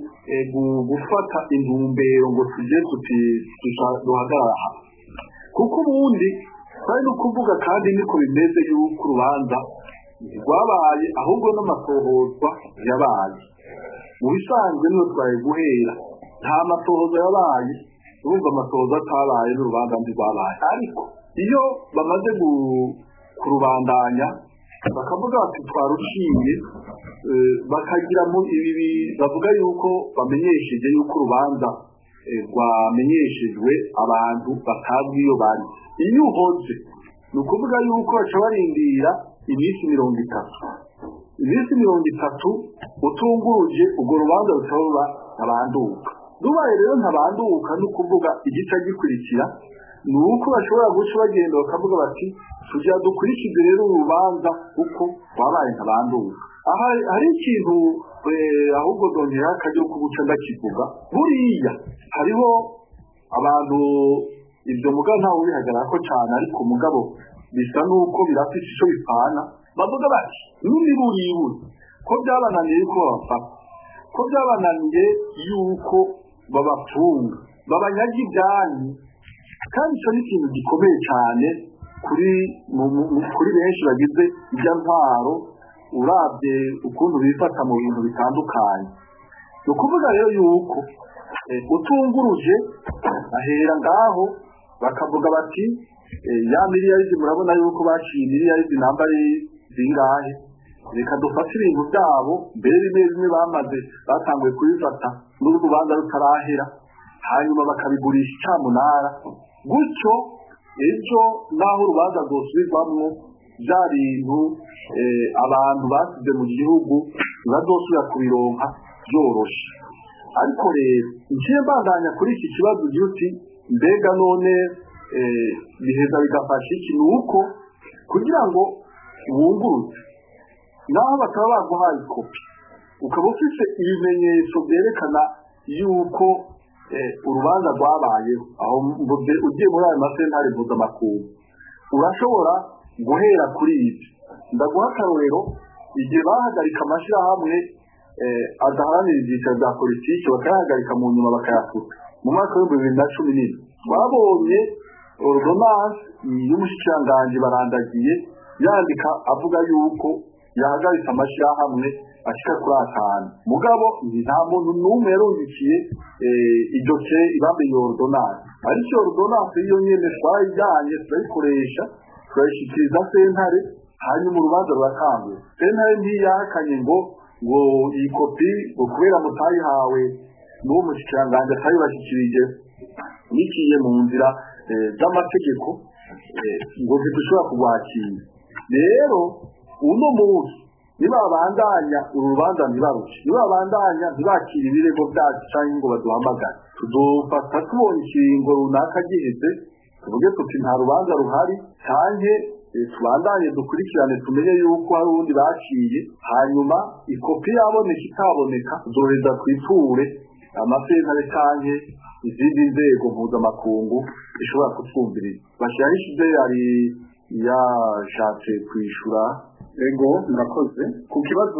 gufata intumbero ngo tujye tuti duhagarara aha kuko ubundi twari no kuvuga kandi niko bimeze y'uko urubanza rwabaye ahubwo n'amatohozwa yabaye mu bisanzwe niyo twari guhera nta matohoza yabaye urumva amatohoza atabaye n'urubanza ntirwabaye ariko iyo bamaze kurubandanya bakavuga bati twaruciye bakagira ibi bavuga yuko bamenyesheje yuko urubanza rwamenyeshejwe abantu batazwi iyo bari iyo uhoze ni ukuvuga yuko baca barindira iminsi mirongo itatu iminsi mirongo itatu utunguruje urwo rubanza rushobora ntabanduka rubaye rero ntabanduka ni ukuvuga igice gikurikira ni uko bashobora guca bagenda bakavuga bati tugira dukurikize rero urubanza kuko wabaye ntabanduka aha hari ikintu ahubwo dongera akajya ko guca ndakivuga buriya hariho abantu ibyo muga ntawe ubihagarara ko cyane ariko mugabo bisa n'uko birafite icyo bipfana bavuga bati n'umiburiiburi ko byabananiye ko babafata ko byabananiye yuko babafunga babanyaga ibyanyu kandi icyo ni ikintu gikomeye cyane kuri kuri benshi bagize ibya ntwaro urabye ukuntu bifata mu bintu bitandukanye ni ukuvuga rero yuko utunguruje ahera ngaho bakavuga bati ya miliyaridi murabona yuko baciye miliyaridi namba ari zingahe reka dufate ibintu byabo mbere bimwe bimwe bamaze batanguye kubifata n'urubanza rutarahera hanyuma bakabigurisha icyamunara gutyo ejo naho urubanza rwosubirwamo bya bintu abantu basize mu gihugu ntibazosubira kubironka byoroshye ariko rero ngiye mbandanya kuri iki kibazo uti mbega none biheza bigafasha iki ni uko kugira ngo wunguruze naho bataba baguhaye kopi ukaba ufite ibimenyetso byerekana yuko urubanza rwabayeho aho ugiye muri ayo masentare mpuzamakungu urashobora guhera kuri ibyo ndaguha akarorero igihe bahagarika amashyirahamwe adaharanira ibyiciro bya politiki bakayahagarika mu nyuma bakayafuka mu mwaka w'ibihumbi bibiri na cumi n'ine babonye ordonance y'umushikiranganji barandagiye yandika avuga yuko yahagaritse amashyirahamwe ashika kuri atanu mugabo nta muntu n'umwe yarungikiye iryo ke ibambe iyo ordonance ariko iyo ordonance iyo nyene twayijyanye turayikoresha turayishyikiriza sentare hanyuma urubanza ruratanguye sentare ntiyahakanye ngo ngo iyi kopi ngo kubera mutayihawe n'uwo mushikiranganji atayibashyikirije niciye mu nzira z'amategeko ngo ntidushobora kurwakira rero uno munsi nibabandanya uru rubanza ntibaruke nibabandanya ntibakire ibirego byacu cyangwa ngo baduhamagare tudufata tubonye ikiringo runaka giheze tuvuge tuti nta rubanza ruhari cyangwa tubandanye dukurikirane tumenye yuko hari ubundi baciye hanyuma ikopi yaboneka itaboneka zoheza twiture amasentare cyangwa izindi nzego mpuzamakungu zishobora kutwumviriza bashyiraho ishyize yari yashatse kwishyura ego murakoze ku kibazo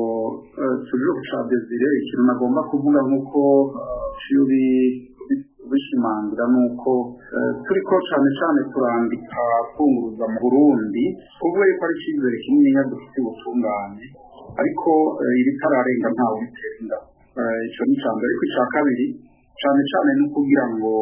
tuje cya desire ikintu nagomba kuvuga nk'uko cyuri bishimangira ni uko turi ko cyane cyane turandika kunguruza mu burundi kuvuga yuko ari icyizere kinini dufite ubutungane ariko ibitararenga ntawe bitera inda icyo ni icya mbere ariko icya kabiri cyane cyane no kugira ngo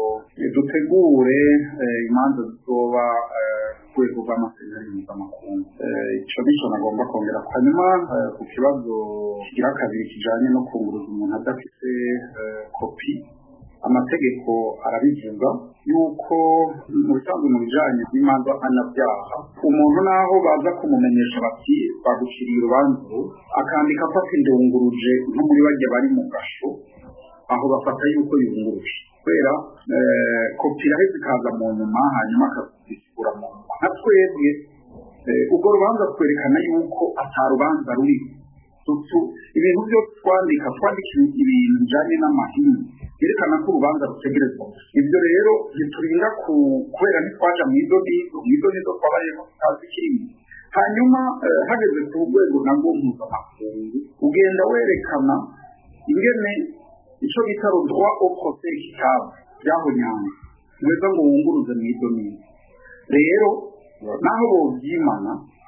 dutegure imanza zizoba ku rwego rw'amasezerano mpuzamakungu icyo nicyo nagomba kongera hanyuma ku kibazo kigira kabiri kijyanye no kunguruza umuntu adafite kopi amategeko arabivuga yuko mu bisanzwe mu bijyanye n'imanza mpanabyaha umuntu naho baza kumumenyesha bati baguciriye urubanza akandika afata indunguruje nko muri bajya bari mu gasho aho bafata yuko yunguruje kubera kopi iraheze ikaza mu nyuma hanyuma akazisigura mu nyuma nka twebwe urwo rubanza twerekana yuko atarubanza ruriho ibintu byose twandika twandika ibintu bijyanye n'amahini byerekana ko urubanza rutegerezwa ibyo rero ntiturinda kubera ntitwaja mu izo nizo mu izo nizo twabayemo tutazi kirimo hanyuma hageze ku rwego nabwo mpuzamakungu ugenda werekana ingene icyo bita rodwa o procès kitabo byahonyanga neza ngo wunguruze mu izo nizo rero naho bobyimana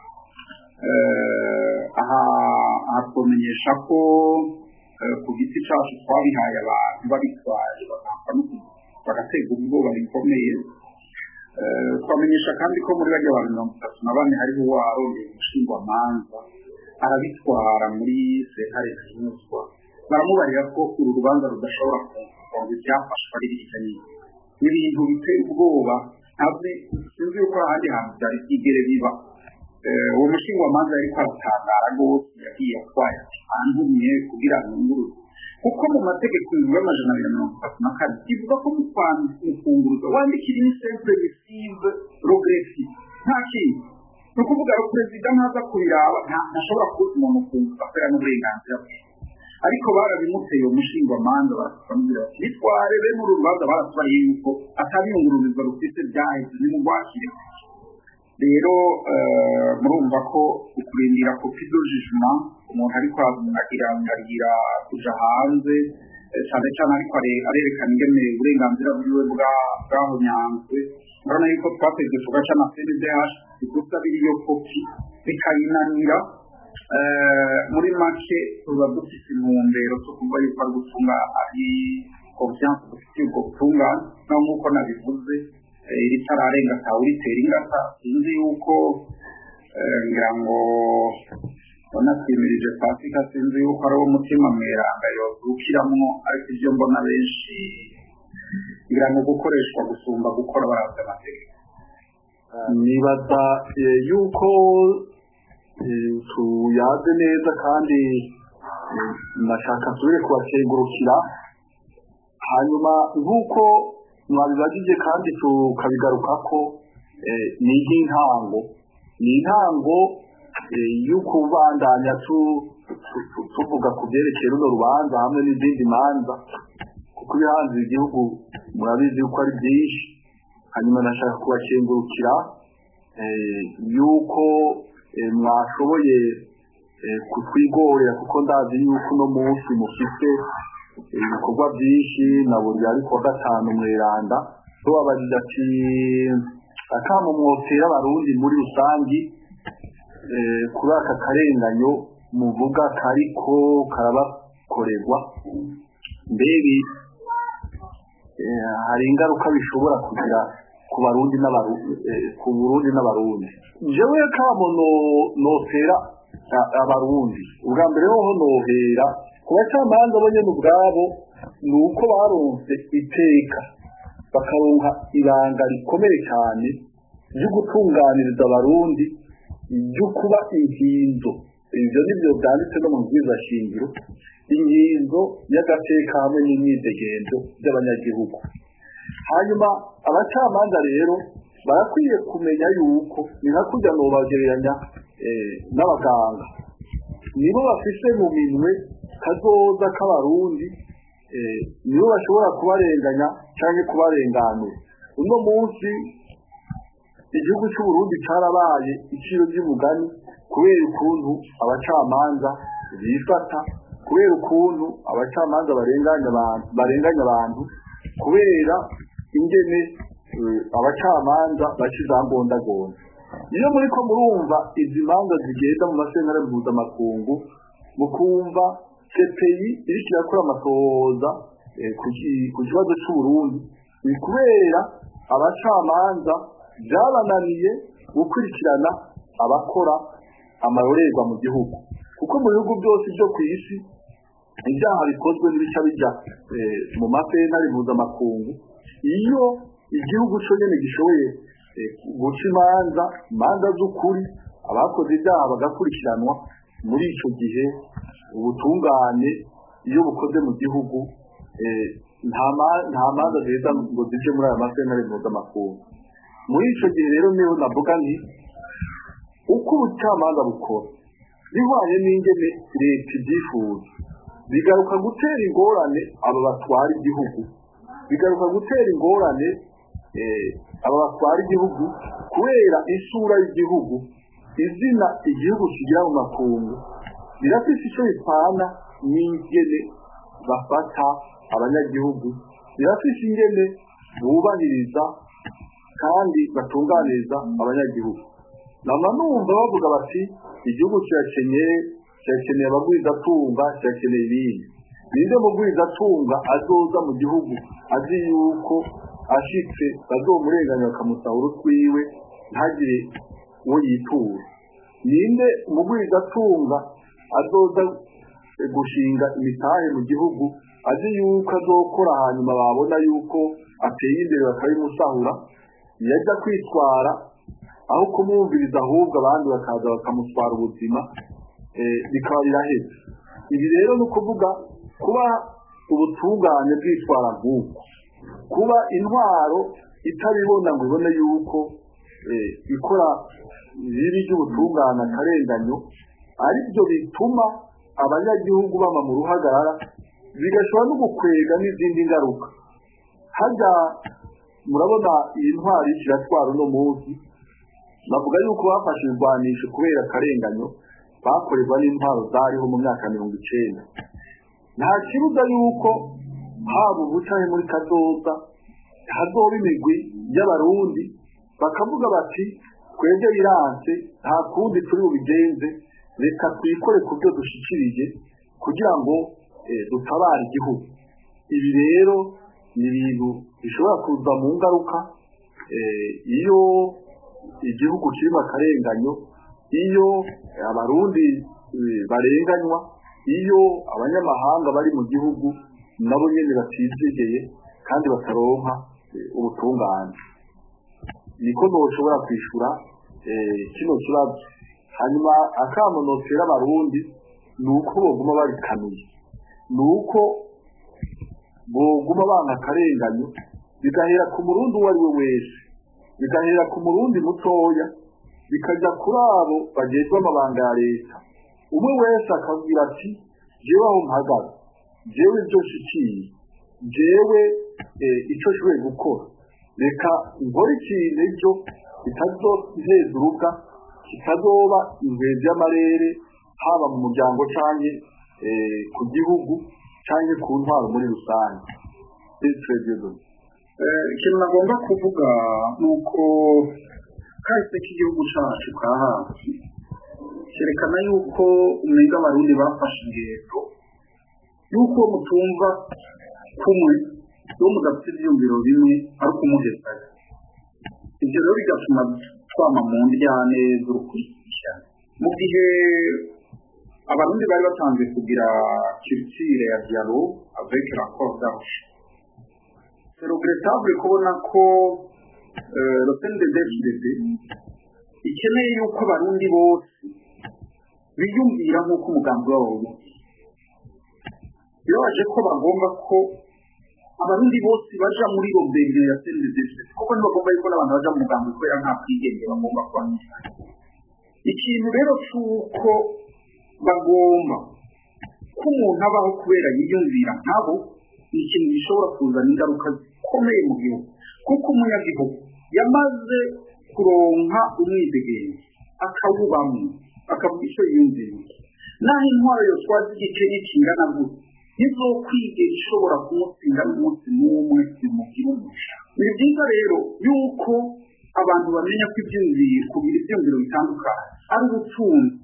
aha twamenyesha ko ku giti cyacu twabihaye abantu babitwaye bagatega ubwoba bikomeye twamenyesha kandi ko muri bajya abantu mirongo itatu na bane hariho uwarondeye umushingwamanza arabitwara muri sentare zinyuzwa baramubarira ko uru rubanza rudashobora kuva ngo ibyafashwe ari bitya nyine ni ibintu biteye ubwoba ntabwo sinzi yuko ahandi hantu byari byigere biba uwo mushingwamanza yariko aratangara rwose yagiye atwaye ati antumye kugira ngo nguruze kuko mu mategeko y'ibihumbi amajana abiri na mirongo itatu na kane ivuga ko mu kunguruza wandikira ini sempre resive rogresi nta kintu ni ukuvuga ngo perezida ntaza kubiraba ntashobora kubuza umuntu kunguruza kubera n'uburenganzira bwe ariko barabimuteye umushingwamanza barakamubwira bati nitware bene uru rubanza baratubariye yuko atabiyungururizwa rufite byaheze nimugwakire rero murumva ko ukurindira kopi do jijima umuntu ariko agirangarira kuja hanze eh, cyane cyane ariko are- arerekana ingene uburenganzira bwiwe bwa- bwahonyanzwe urabona yuko twateze tugaca na cndh igusa biriyo kopi bikayinanira Eh, muri make tuba dufite intumbero zo kuvuga yuko ari gutunga ari confiance dufitiye ubwo butungane naho nk'uko nabivuze eh, ritararenga atawuritera ingata sinzi yuko eh, ngira ngo ubona twimirije pasika sinzi yuko ari wo mutima mweranga yozukiramwo ariko ibyo mbona benshi ngira ngo gukoreshwa gusumba gukora baravye amategeko nibaza eh, yuko eh, tuyaze neza kandi eh, nashaka nsubire kubakengurukira hanyuma nk'uko mwabibajije kandi tukabigarukako eh, ni nk'intango ni intango eh, y'ukubandanya tu- tu- tu- tuvuga ku byerekeye runo rubanza hamwe n'izindi manza kuko ibihanze igihugu murabizi yuko ari byinshi hanyuma nashaka kubakengurukira eh, yuko eh, mwashoboye eh, kutwigorera kuko ndazi yuko uno munsi mufite eh, ibikorwa byinshi na buri ariko wa gatanu mweranda tubabajije ati akamo mwotera abarundi muri rusangi eh, kuri aka karenganyo muvuga kariko karabakorerwa mbega eh, hari ingaruka bishobora kugira ku barundi n'abarundi ku burundi n'abarundi jewe kamo no notera a- abarundi ubwa mbere hoho nohera ku bacamanza bo nyene ubwabo ni uko baronse iteka bakaronka ibanga rikomeye cyane ryo gutunganiriza abarundi ryo kuba inkinzo ivyo nivyo vyanditse no mu bwiza shingiro inkinzo y'agateka hamwe n'imyidegenzo by'abanyagihugu hanyuma abacamanza rero barakwiye kumenya yuko ni nka kurya nobagereranya eh, n'abaganga nibo bafise mu minwe kazoza k'abarundi eh, nibo bashobora kubarenganya cyangwa kubarenganura uno munsi igihugu cy'uburundi cyarabaye iciro ry'umugani kubera ukuntu abacamanza bifata kubera ukuntu abacamanza barenganya abantu barenganya abantu kubera ingene eh, abacamanza baca izambondagonda iyo muriko murumva izi manza zigenda mu masentare mpuzamakungu mukumva CPI iriko irakora amatohoza eh, ku ki- ku kibazo c'uburundi ni kubera abacamanza byabananiye gukurikirana abakora amarorerwa mu gihugu kuko mu bihugu byose byo ku isi ibyaha bikozwe n'ibica bijya eh, mu masentare mpuzamakungu iyo igihugu cyo nyine gishoboye eh, guca imanza imanza z'ukuri abakoze ibyaha bagakurikiranwa muri icyo gihe ubutungane iyo bukoze mu gihugu eh, nta ma- nta manza ziheza ngo zije muri aya masentare mpuzamakungu muri icyo gihe rero niho navuga nti uko ubucamanza bukora bihwanye n'ingene leta ibyifuza bigaruka gutera ingorane aba batwara igihugu bigaruka gutera ingorane eh, aba batwara igihugu kubera isura y'igihugu izina igihugu kigira mu makungu birafise icyo bipana n'ingene bafata abanyagihugu birafise ingene bubahiriza kandi batunganiriza abanyagihugu nama numva bavuga bati igihugu kirakeneye kirakeneye abagwizatunga kirakeneye ibindi ninde mugwizatunga azoza mu gihugu azi yuko ashitse bazomurenganya bakamusahura utwiwe ntagire uwo yitura ninde umugwizatunga azoza eh, gushinga imitahe mu gihugu azi yuko azokora hanyuma babona yuko ateye imbere bakabimusahura yajya kwitwara aho kumwumviriza ahubwo abandi bakaza bakamutwara ubuzima eh, bikaba biraheze ibi rero ni ukuvuga kuba ubutungane bwitwara nk'uko kuba intwaro itabibona ngo ibone yuko eh, ikora ribi ry'ubutungane akarenganyo ari byo bituma abanyagihugu bama mu ruhagarara bigashobora no gukwega n'izindi ngaruka hajya murabona iyi ntwari kiratwara uno munsi bavuga yuko bafashe ibigwanisho kubera akarenganyo bakorerwa n'intwaro zariho mu myaka mirongo icenda nta kibuza yuko haba ubu canke muri kazoza hazoba imigwi y'abarundi bakavuga bati twebwe biranse nta kundi turi bubigenze reka twikore ku byo dushikirije kugira ngo eh, dutabare igihugu ibi rero ni ibintu bishobora kuza mu ngaruka eh, iyo igihugu kirimo akarenganyo iyo abarundi eh, barenganywa iyo abanyamahanga bari mu gihugu nabo nyene batizegeye kandi bataronka eh, ubutungane niko noshobora kwishura eh, kino kibazo hanyuma akamo notera abarundi ni uko boguma babikanuye ni uko boguma banga akarenganyo bigahera ku murundi uwo ari we wese bigahera ku murundi mutoya bikajya kuri abo bagezwe amabanga ya leta umwe wese akabwira ati jewe aho mpagaze jewe ibyo nshikiye jewe eh, ico nshoboye gukora reka nkore ikintu ejo kitazoheza uruga kitazoba ingenzi y'amarere haba mu muryango canke eh, ku gihugu canke ku ntwaro muri rusange Eh, ikintu nagomba kuvuga ni uko kahise k'igihugu cacu ka hafi kerekana yuko umenga abarundi bafashe ingendo yuko mutumva kumwe yo mudafite ivyumviro bimwe ari ukumugezayo ivyo rero bigatuma twama mu ndyane z'urukurikirane mu gihe abarundi bari batanze kugira culture ya dialogue avec l'accord d'arusha c'est regrettable kubona ko euh, le CNDD-FDD ikeneye yuko abarundi bose biyumvira nk'uko umugambi wabo wiyumvira birabaje ko bagomba ko abarundi bose baja muri roberiyo ya CNDD-FDD kuko ntibagomba yuko n'abantu baja mu mugambi kubera nta bwigenge bagomba kwandika ikintu rero c'uko bagomba ko umuntu abaho kubera yiyumvira nkabo ni ikintu gishobora kuzana ingaruka zikomeye mu gihugu kuko umunyagihugu yamaze kuronka umwidegenzi akawubamo akavuga icyo yiyumvira naho intwaro yotwaza igikenya kingana gutya ntizokwigera ishobora kumutsinda n'umunsi n'umwe bimugira umusha ni byiza rero yuko abantu bamenya ko ibyumviro kugira ibyumviro bitandukanye ari ubutunzi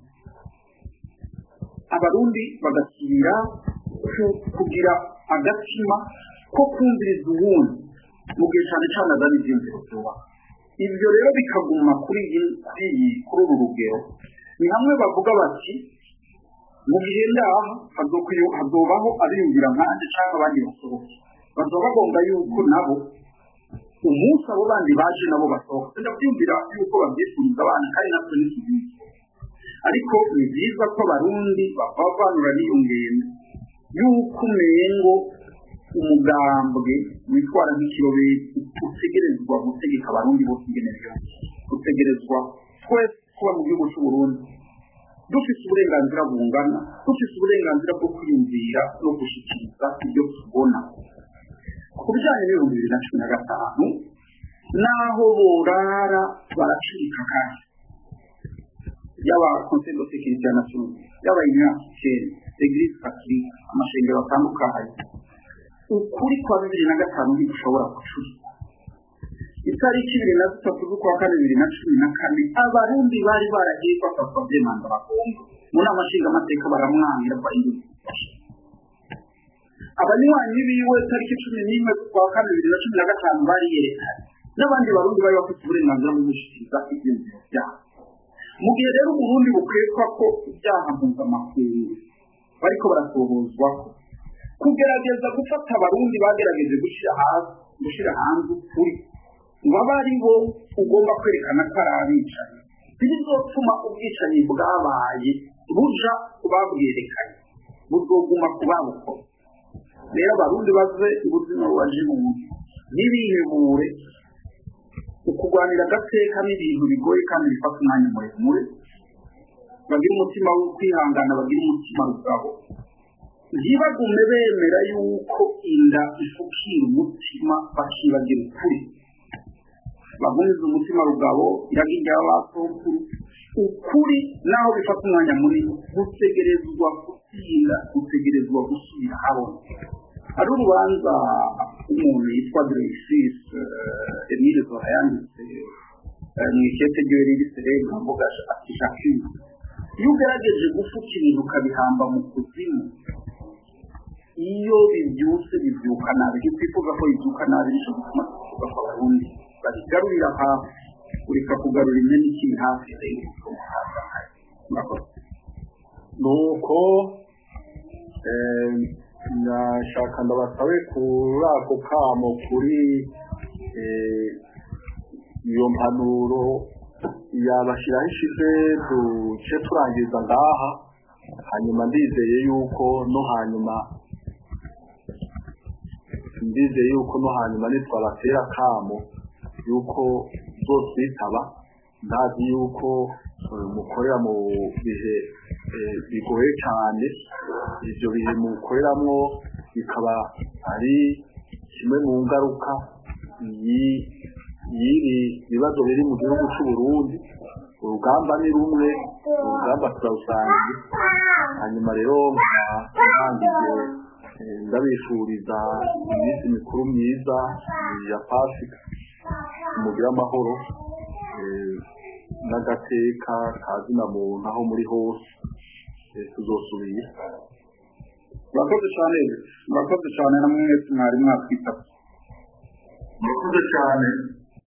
abarundi bagasubira ku- kugira agatima ko kumviriza uwundi mu gihe cyane cyane azana ibyiyumviro byubaka ibyo rero bikaguma kuri iyi kuri iyi kuri uru rugero ni hamwe bavuga bati mu gihe ndaha hazokwiyo- hazobaho abiyumvira nkanjye cyangwa abandi basohoke bazaba bagomba yuko nabo umunsi abo bandi baje nabo basohoka ndabyumvira yuko babyifuriza abana kandi natwe ntitubizi ariko ni byiza ko abarundi bavanura n'iyo ngendo yuko umengo umugambwe witwara nk'ikirobeti utegerezwa gutegeka abarundi bose ingene byose utegerezwa twese kuba mu gihugu cy'u Burundi dufite uburenganzira bungana dufite uburenganzira bwo kwiyumvira no gushyikiriza ibyo tubona ku bijyanye n'ibihumbi bibiri na cumi na gatanu n'aho borara baracurika kandi yaba conseil de sécurité ya nation yaba union africaine eglise catholique amashengero atandukanye ukuri kwa bibiri na gatanu ntigushobora gucurika itariki ibiri na zitatu z'ukwa kane bibiri na cumi na kane abarundi bari baragiye bafatwa byemanga bagomba mu nama nshingamateka baramwangira bahindura abanywanyi biwe tariki cumi n'imwe z'ukwa kane bibiri na cumi na gatanu bari yerekanye n'abandi barundi bari bafite uburenganzira bwo gushyikiriza ibyiyumviro byabo mu gihe rero uburundi bukwekwa ko ibyaha mpuzamakungu bariko barasohozwa kugerageza gufata abarundi bagerageje gushyira hasi gushyira hanze ukuri ngo abe ari bo ugomba kwerekana ko ari abicanyi ntibizotuma ubwicanyi bwabaye buja kubabwerekanye buzoguma kubabukora rero abarundi baze ubuzima bubaje mu ntibihebure ukurwanira agateka n'ibintu bigoye kandi bifata umwanya muremure bagira umutima wo kwihangana bagira umutima rugabo ntibagume bemera yuko inda ifukira umutima bakibagira ukuri bagumiza umutima rugabo iragira abasokuru ukuri naho bifata umwanya munini gutegerezwa gutsinda gutegerezwa gusubira habona hari urubanza umuntu yitwa Dreyfus Emile Zola yanditse mu ikete ryiwe riri serega mvuga ati Jacques iyo ugerageje gufuka ibintu ukabihamba mu kuzimu iyo bibyutse bibyuka nabi iyo twifuza ko bibyuka nabi nicyo gituma twifuza ko abarundi babigarurira hafi ureka kugarura imyenda ikiri hafi rero nuko nashaka ndabasabe kuri ako kamo kuri iyo mpanuro yabashyiraho ishize duce turangiza ngaha hanyuma ndizeye yuko no hanyuma ndizeye yuko no hanyuma nitwabatera akamo yuko zoswitaba ndazi yuko mukorera mu bihe bigoye cyane ibyo bihe mukoreramo bikaba ari kimwe mu ngaruka y'ibi bibazo biri mu gihugu cy'u Burundi urugamba ni rumwe urugamba turawusangiye hanyuma rero ntangije ndabifuriza iminsi mikuru myiza ya pasika umubiri w'amahoro n'agateka kazina muntu aho muri hose tuzosubira murakoze cyane murakoze cyane na mwese mwari mwatwitaba murakoze cyane